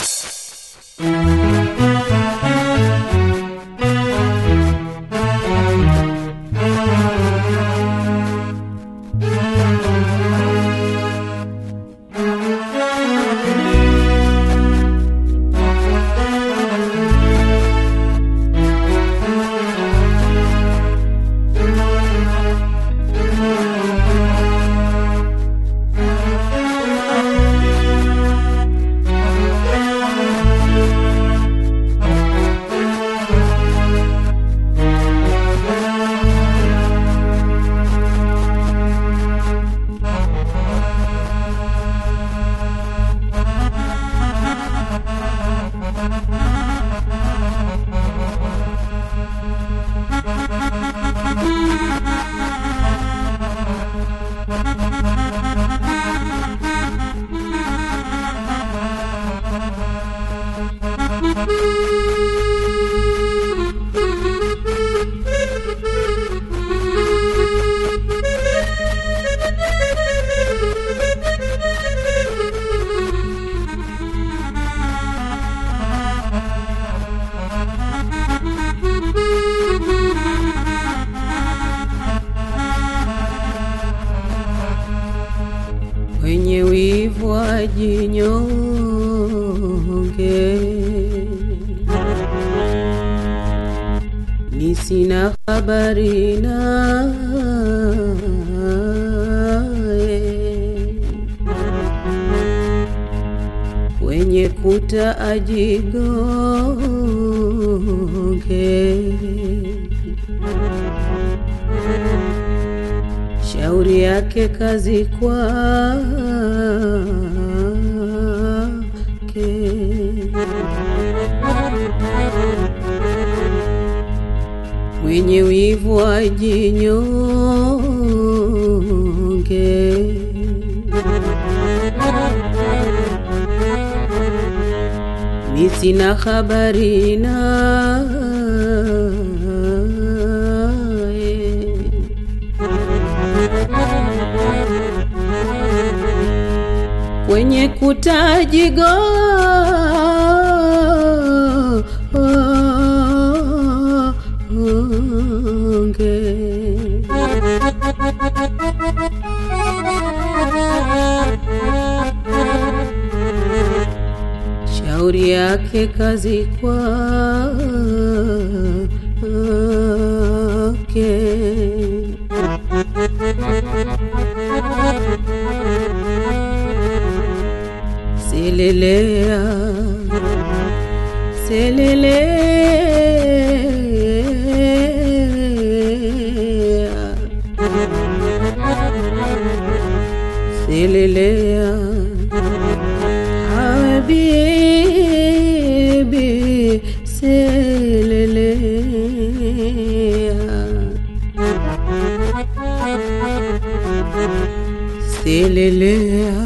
wenye wivu wajinyonge, ni sina habari naye, wenye kuta ajigonge shauri yake kazi kwake. Mwenye wivu ajinyonge, mi sina habari naye. kwenye kutajigo shauri yake kazi kwake. Selelea, selelea, selelea, habibi, selelea, selelea.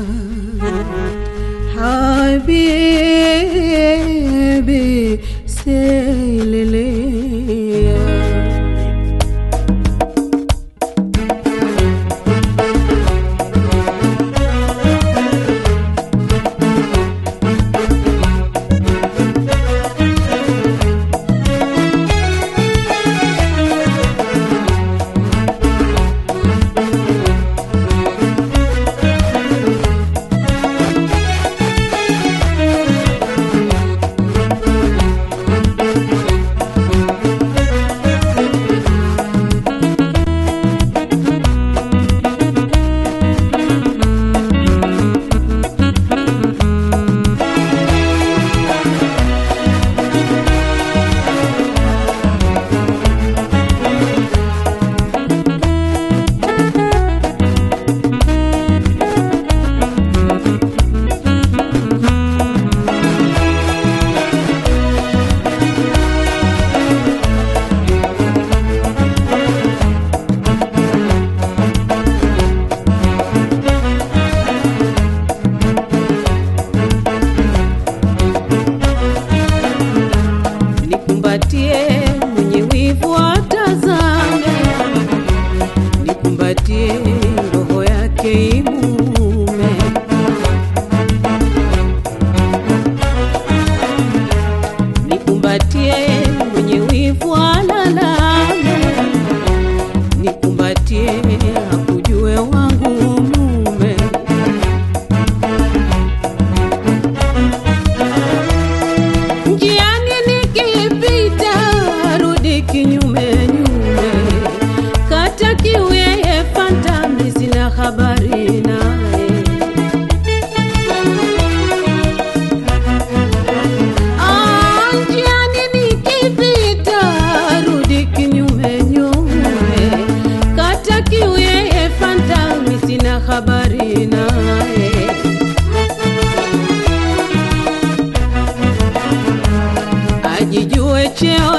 حبيبي سيلليا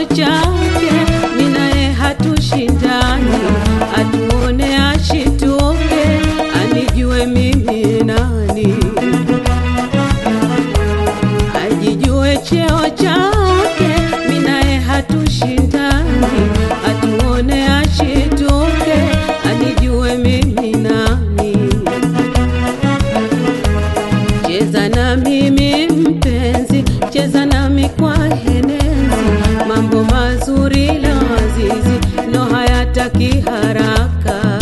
chake, minaye hatushindani, atuone ashituke, anijue mimi nani, ajijue cheo chake, minaye hatushindani, atuone ashituke, anijue mimi nani. Cheza na mimi mpenzi, cheza nami kwa henezi, mambo mazuri lazizi, no hayataki haraka.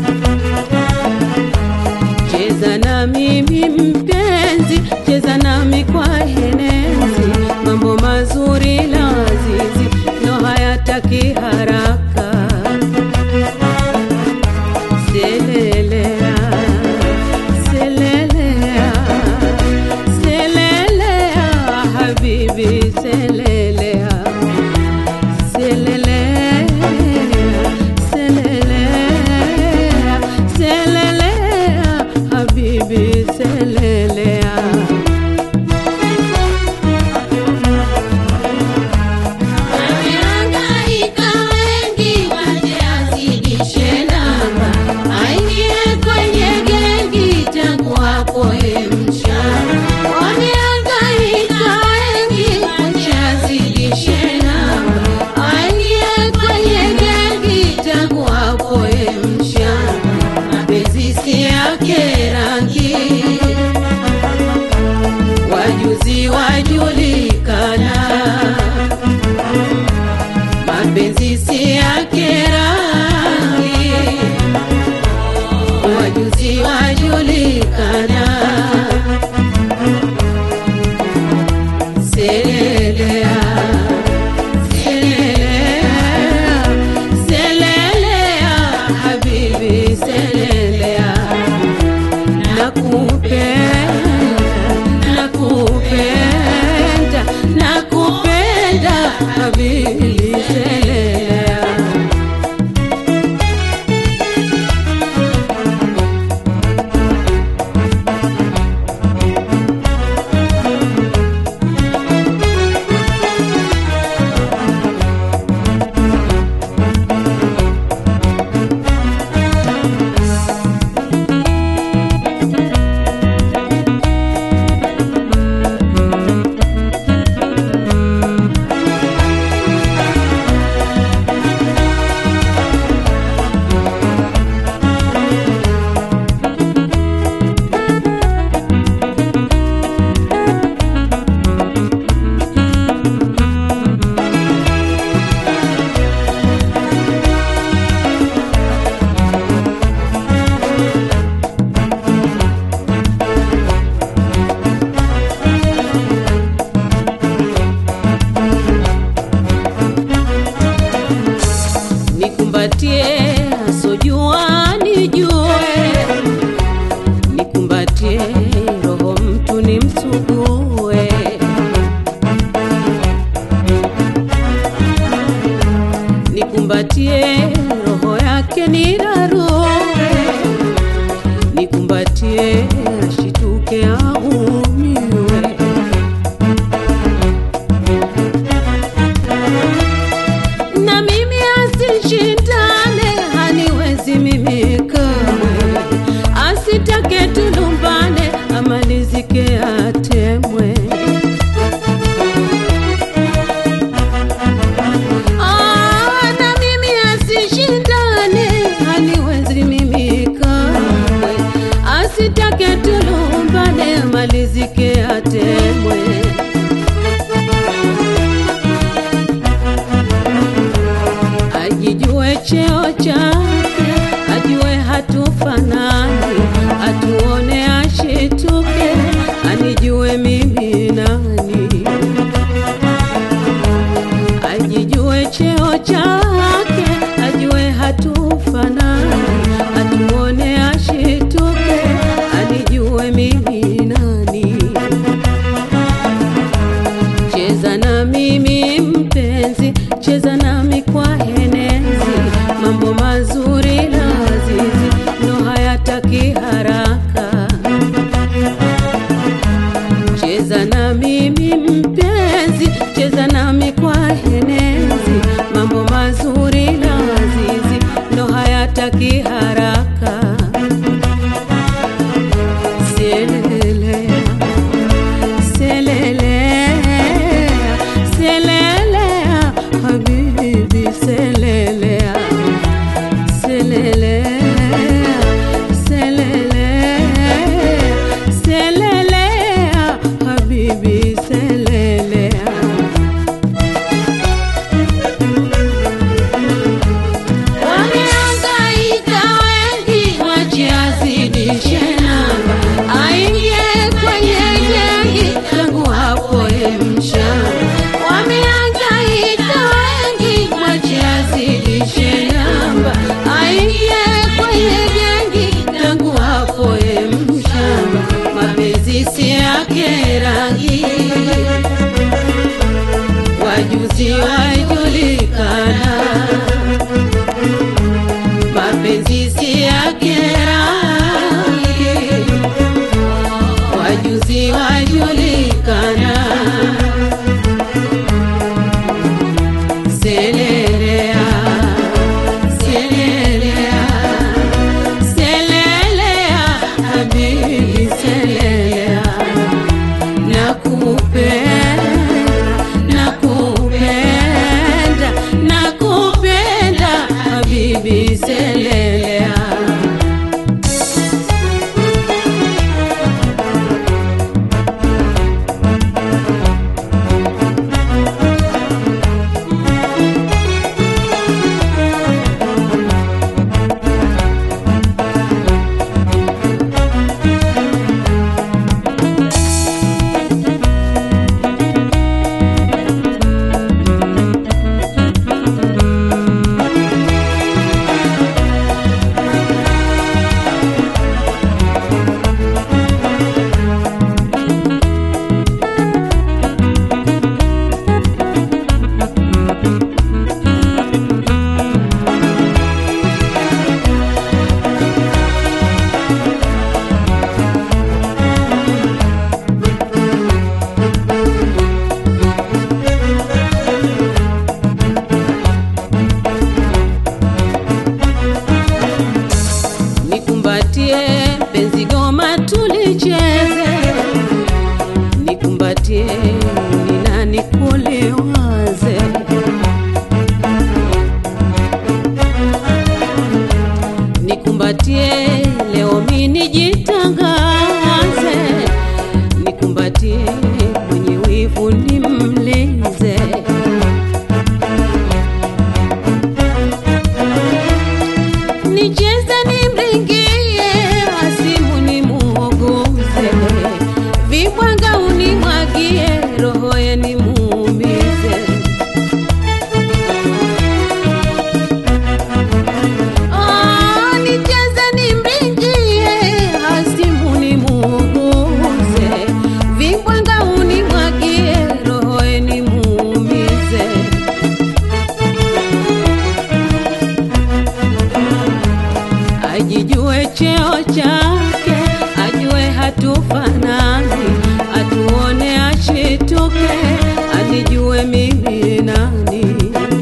Cheza na mimi mpenzi, cheza nami kwa henezi, mambo mazuri lazizi, no hayataki haraka. Selelea, selelea, selelea, habibi, selelea, selelea, selelea, selelea, habibi, selelea. Wamehangaika wengi waje azidishe namba, aingie kwenye gengi tangu hapo mchana. Wamehangaika wengi waje azidishe namba, aingie kwenye gengi tangu hapo mchana. Mapenzi si yake rangi, wajuzi wajulikana mapenzi si yake rangi, wajuzi wajulikana. Selelea, selelea, selelea, habibi, selelea, nakupenda, nakupenda, nakupenda, habibi, selelea. nikumbatie asojua nijue, nikumbatie roho mtu nimsugue, nikumbatie roho yake nirarue, nikumbatie ashituke aumiwe. na mimi asishindane, haniwezi mimi kamwe, asitake tulumbane, amalizike atemwe. Ah, na mimi asishindane, haniwezi mimi kamwe, asitake tulumbane, amalizike atemwe. ajijue cheo chake, ajue hatufanani, atuone ashituke, anijue mimi nani, ajijue cheo chake, ajue hatufanani, atuone ashituke, anijue mimi nani. Cheza na mimi mpenzi, cheza nami kwa henezi, mambo mazuri lazizi, no hayata wajuzi wajulikana, mapenzi si yake rangi, wajuzi wajulikana. Selelea, selelea, selelea, habibi selelea, nakupenda, nakupenda, nakupenda, habibi selelea. Nikumbatie penzi goma tulicheze, nikumbatie nina nikuliwaze, nikumbatie leo mimi nijitangaze, nikumbatie mwenye wivu nimlize. nicheze nimringie, asimu nimuogoze, vibwanga unimwagie, roho ye nimuumize. Ah, nicheze nimringie, asimu nimuogoze, vibwanga unimwagie, roho ye nimuumize. ajijue cheo chake, ajue hatufanani, atuone ashituke, anijue mimi nani.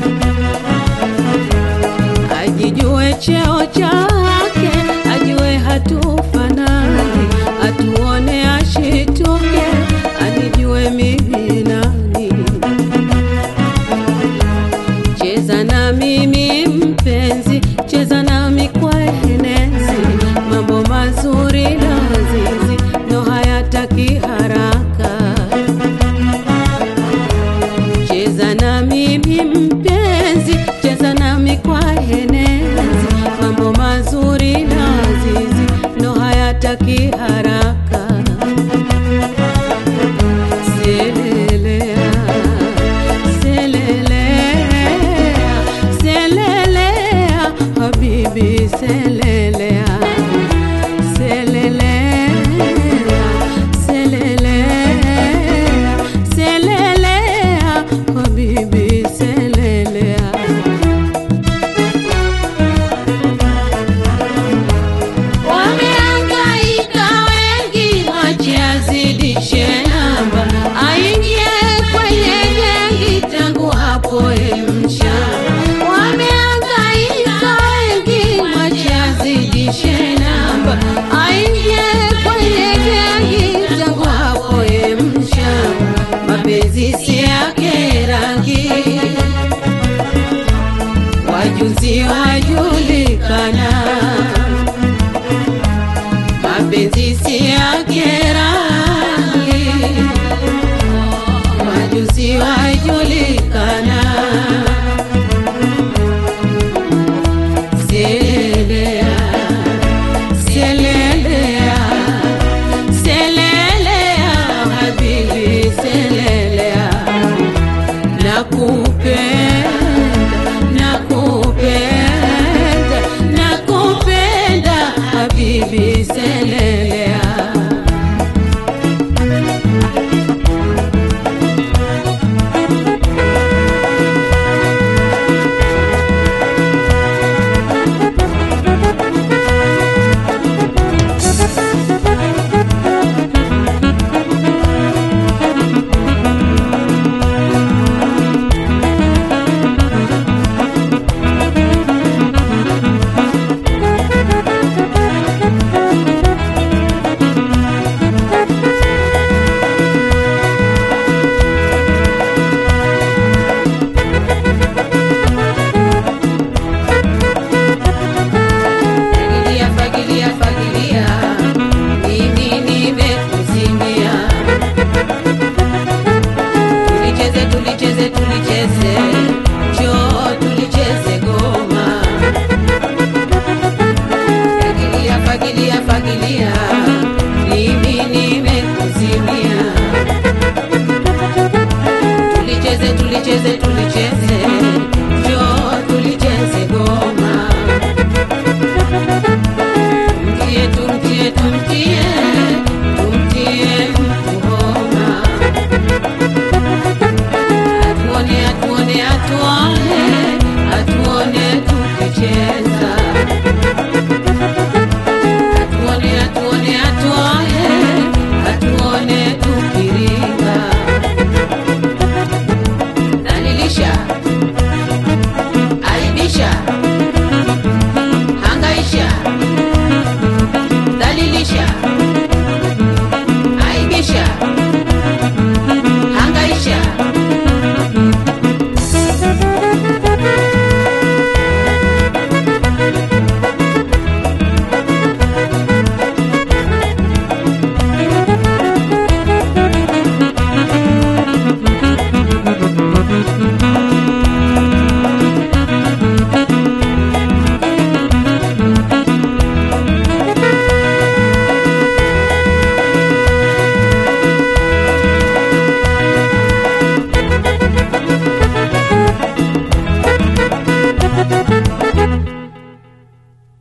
Ajijue cheo chake, ajue hatufanani, atuone ashituke, anijue mimi nani. Cheza na mimi mpenzi, cheza nami kwa enezi, mambo mazuri lazizi ndo hayataki haraka. Cheza na mimi mpenzi, cheza nami kwa enezi, mambo mazuri lazizi ndo hayataki haraka. Selelea, selelea, selelea, habibi selelea, selelea, selelea, selelea, habibi selelea. Wamehangaika wengi, wache azidishe namba, aingie kwenye gengi tangu hapo emsha. Wamehangaika wengi, wache azidishe namba, aingie kwenye gengi tangu hapo emsha. Mapenzi si yake rangi, wajuzi wa